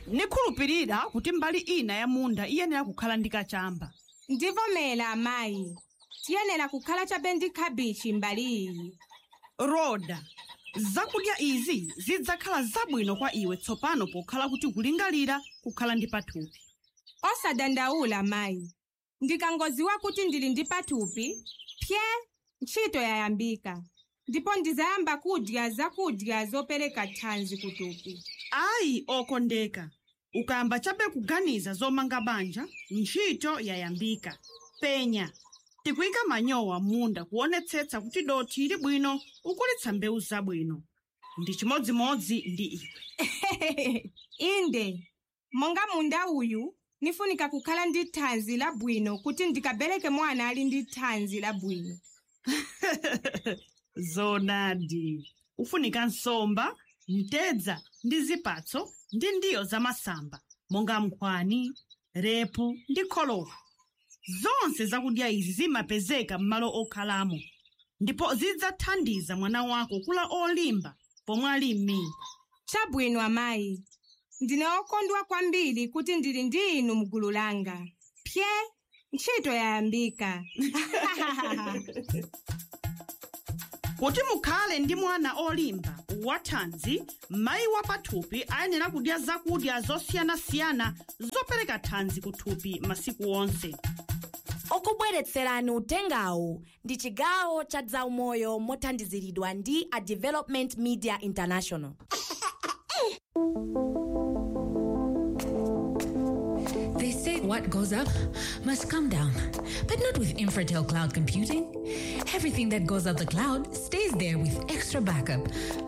nikhulupirira kuti mbali ina ya munda iyenera kukhala ndi kachamba ndivomera amayi tiyenera kukhala chabe ndi khabichi mbali iyi roda zakudya izi zidzakhala zabwino kwa iwe tsopano pokhala kuti kulingalira kukhala ndi pathupi osadandaula mayi ndikangoziwa kuti ndili ndi pathupi pye ntchito yayambika ndipo ndizayamba kudya zakudya zopereka thanzi kuthupi ayi okondeka ukayamba chabe kuganiza zomanga banja ntchito yayambika penya tikuyika manyowa munda kuonetsetsa kuti dothi ili bwino ukulitsa mbewu zabwino ndi chimodzimodzi ndi iwe inde monga munda uyu nifunika kukhala ndi thanzi labwino kuti ndikabereke mwana ali ndi thanzi labwino zonadi ufunika nsomba mtedza ndi zipatso ndi ndiyo zamasamba monga nkhwani repu ndi kholowa zonse zakudya izi zimapezeka m'malo okhalamo ndipo zidzathandiza mwana wako kula olimba pomwe ali m'mimba chabwino amayi ndine okondwa kwambiri kuti ndili ndi inu mgulu langa pye ntchito yayambika kuti mukhale ndi mwana olimba wathanzi mayi wa pathupi ayenera kudya zakudya zosiyanasiyana zopereka thanzi kuthupi masiku onse okubweretserani utengawu ndi chigawo cha zaumoyo mothandiziridwa ndi a development media international They say what goes up must come down, but not with Infratel Cloud Computing. Everything that goes up the cloud stays there with extra backup.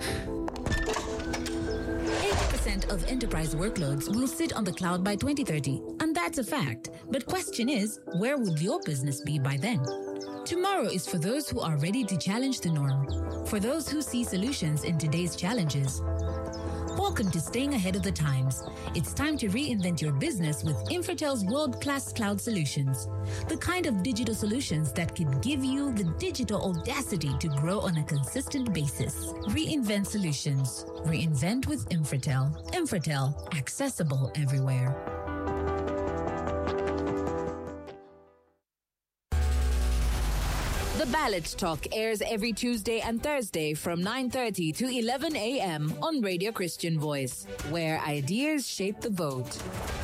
80% of enterprise workloads will sit on the cloud by 2030, and that's a fact. But question is, where would your business be by then? Tomorrow is for those who are ready to challenge the norm, for those who see solutions in today's challenges. Welcome to Staying Ahead of the Times. It's time to reinvent your business with Infratel's world class cloud solutions. The kind of digital solutions that could give you the digital audacity to grow on a consistent basis. Reinvent solutions. Reinvent with Infratel. Infratel, accessible everywhere. The Ballot Talk airs every Tuesday and Thursday from 9:30 to 11 a.m. on Radio Christian Voice, where ideas shape the vote.